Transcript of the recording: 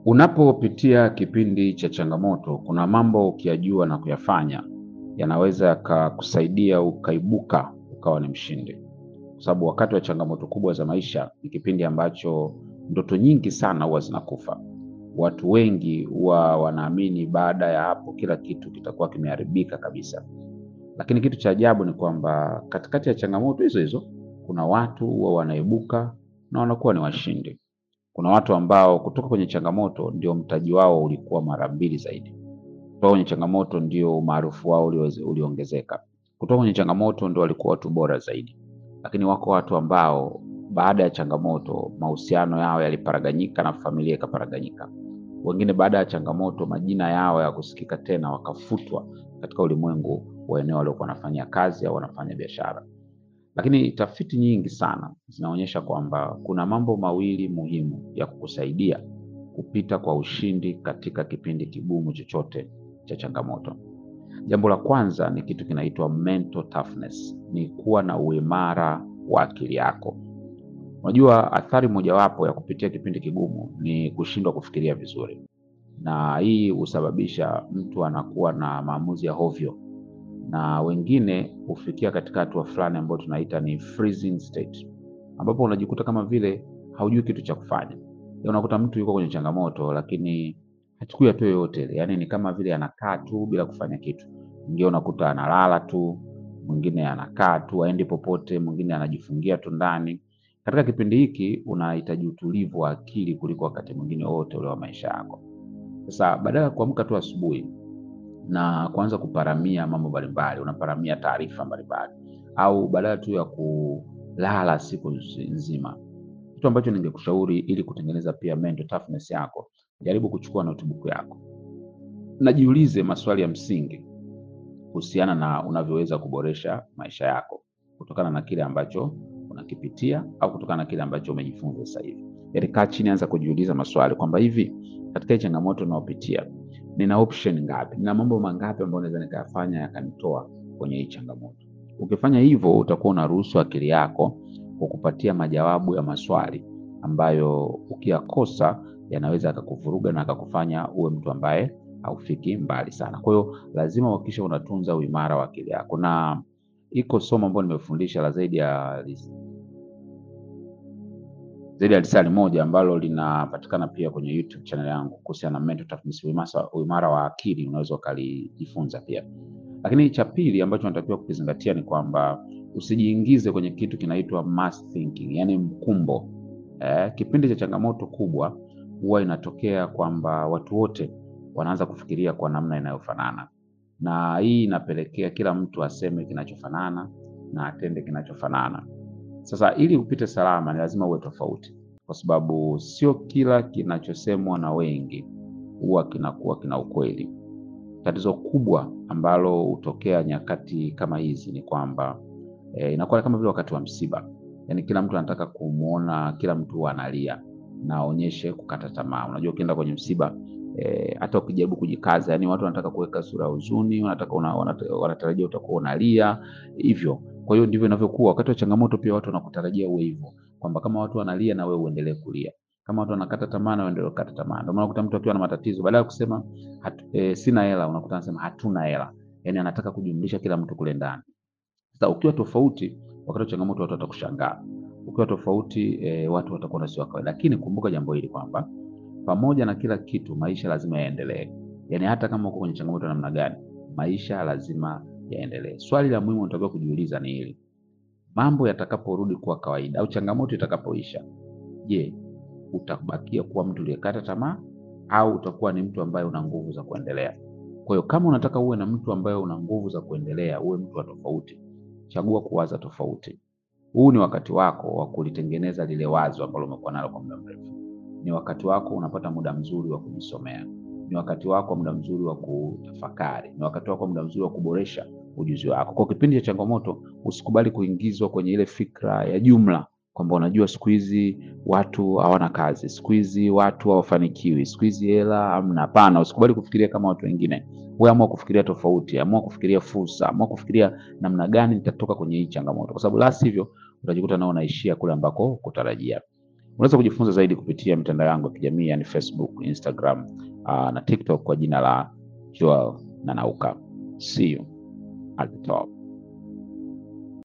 Unapopitia kipindi cha changamoto, kuna mambo ukiyajua na kuyafanya yanaweza yakakusaidia ukaibuka ukawa ni mshindi, kwa sababu wakati wa changamoto kubwa za maisha ni kipindi ambacho ndoto nyingi sana huwa zinakufa. Watu wengi huwa wanaamini baada ya hapo kila kitu kitakuwa kimeharibika kabisa, lakini kitu cha ajabu ni kwamba katikati ya changamoto hizo hizo kuna watu huwa wanaibuka na wanakuwa ni washindi. Kuna watu ambao kutoka kwenye changamoto ndio mtaji wao ulikuwa mara mbili zaidi. Kutoka kwenye changamoto ndio umaarufu wao uliweze- uliongezeka. Kutoka kwenye changamoto ndio walikuwa watu bora zaidi. Lakini wako watu ambao baada ya changamoto mahusiano yao yaliparaganyika na familia ikaparaganyika. Wengine baada ya changamoto majina yao ya kusikika tena wakafutwa katika ulimwengu wa eneo waliokuwa wanafanya kazi au wanafanya biashara. Lakini tafiti nyingi sana zinaonyesha kwamba kuna mambo mawili muhimu ya kukusaidia kupita kwa ushindi katika kipindi kigumu chochote cha changamoto. Jambo la kwanza ni kitu kinaitwa mental toughness, ni kuwa na uimara wa akili yako. Unajua, athari mojawapo ya kupitia kipindi kigumu ni kushindwa kufikiria vizuri, na hii husababisha mtu anakuwa na maamuzi ya hovyo na wengine hufikia katika hatua fulani ambayo tunaita ni freezing state, ambapo unajikuta kama vile haujui kitu cha kufanya. Ya unakuta mtu yuko kwenye changamoto lakini hachukui hatua yoyote ile, yaani ni kama vile anakaa tu bila kufanya kitu. Mwingine unakuta analala tu, mwingine anakaa tu aendi popote, mwingine anajifungia tu ndani. Katika kipindi hiki unahitaji utulivu wa akili kuliko wakati mwingine wote ule wa maisha yako. Sasa badala ya kuamka tu asubuhi na kuanza kuparamia mambo mbalimbali, unaparamia taarifa mbalimbali, au badala tu ya kulala siku nzi- nzima, kitu ambacho ningekushauri ili kutengeneza pia mental toughness yako, jaribu kuchukua notebook yako, najiulize maswali ya msingi kuhusiana na unavyoweza kuboresha maisha yako kutokana na kile ambacho unakipitia au kutokana na kile ambacho umejifunza sasa hivi. Yaani kaa chini, anza kujiuliza maswali kwamba hivi katika hii changamoto unayopitia nina option ngapi? Nina mambo mangapi ambayo naweza nikayafanya yakanitoa kwenye hii changamoto? Ukifanya hivyo, utakuwa unaruhusu akili yako kukupatia majawabu ya maswali ambayo ukiyakosa yanaweza akakuvuruga na akakufanya uwe mtu ambaye haufiki mbali sana. Kwa hiyo lazima uhakikishe unatunza uimara wa akili yako, na iko somo ambalo nimefundisha la zaidi ya zaidi ya lisali moja ambalo linapatikana pia kwenye YouTube channel yangu kuhusiana na mental toughness, uimasa- uimara wa akili, unaweza ukalijifunza pia. Lakini cha pili ambacho unatakiwa kukizingatia ni kwamba usijiingize kwenye kitu kinaitwa mass thinking, yani mkumbo. Eh, kipindi cha changamoto kubwa huwa inatokea kwamba watu wote wanaanza kufikiria kwa namna inayofanana, na hii inapelekea kila mtu aseme kinachofanana na atende kinachofanana. Sasa ili upite salama ni lazima uwe tofauti, kwa sababu sio kila kinachosemwa na wengi huwa kinakuwa kina ukweli. Tatizo kubwa ambalo hutokea nyakati kama hizi ni kwamba eh, inakuwa kama vile wakati wa msiba, yaani kila mtu anataka kumwona kila mtu analia na aonyeshe kukata tamaa. Unajua, ukienda kwenye msiba eh, hata ukijaribu kujikaza, yani watu wanataka kuweka sura ya huzuni, wanataka una, wanata- wanatarajia utakuwa unalia hivyo. Kwa hiyo ndivyo inavyokuwa wakati wa changamoto, pia watu wanakutarajia uwe hivyo, kwamba kama watu wanalia na wewe uendelee uendelee kulia, kama watu wanakata tamaa na wewe uendelee kukata tamaa. Ndio maana unakuta mtu akiwa na matatizo, badala ya kusema hatu, e, sina hela, unakuta anasema hatuna hela, yani anataka kujumlisha kila mtu kule ndani. Sasa ukiwa tofauti wakati wa changamoto, watu watakushangaa. Ukiwa tofauti e, watu watakuwa na sio wa kawaida. Lakini kumbuka jambo hili kwamba pamoja na kila kitu, maisha lazima yaendelee. Yaani hata kama uko kwenye changamoto ya namna gani, maisha lazima yaendelee. Swali la muhimu unatakiwa kujiuliza ni hili: mambo yatakaporudi kuwa kawaida au changamoto itakapoisha, je, utabakia kuwa mtu uliyekata tamaa au utakuwa ni mtu ambaye una nguvu za kuendelea? Kwa hiyo kama unataka uwe na mtu ambaye una nguvu za kuendelea, uwe mtu wa tofauti, chagua kuwaza tofauti. Huu ni wakati wako wa kulitengeneza lile wazo ambalo umekuwa nalo kwa muda mrefu. Ni wakati wako, unapata muda mzuri wa kujisomea. Ni wakati wako, muda mzuri wa kutafakari. Ni wakati wako, muda mzuri wa kuboresha ujuzi wako. Kwa kipindi cha changamoto, usikubali kuingizwa kwenye ile fikra ya jumla kwamba unajua, siku hizi watu hawana kazi, siku hizi watu hawafanikiwi, siku hizi hela hamna. Hapana, usikubali kufikiria kama watu wengine. Wewe amua kufikiria tofauti, amua kufikiria fursa, amua kufikiria namna gani nitatoka kwenye hii changamoto, kwa sababu la sivyo utajikuta nao unaishia kule ambako kutarajia. Unaweza kujifunza zaidi kupitia mitandao yangu ya kijamii yani Facebook, Instagram uh, na TikTok kwa jina la Joel Nanauka. See you at the top.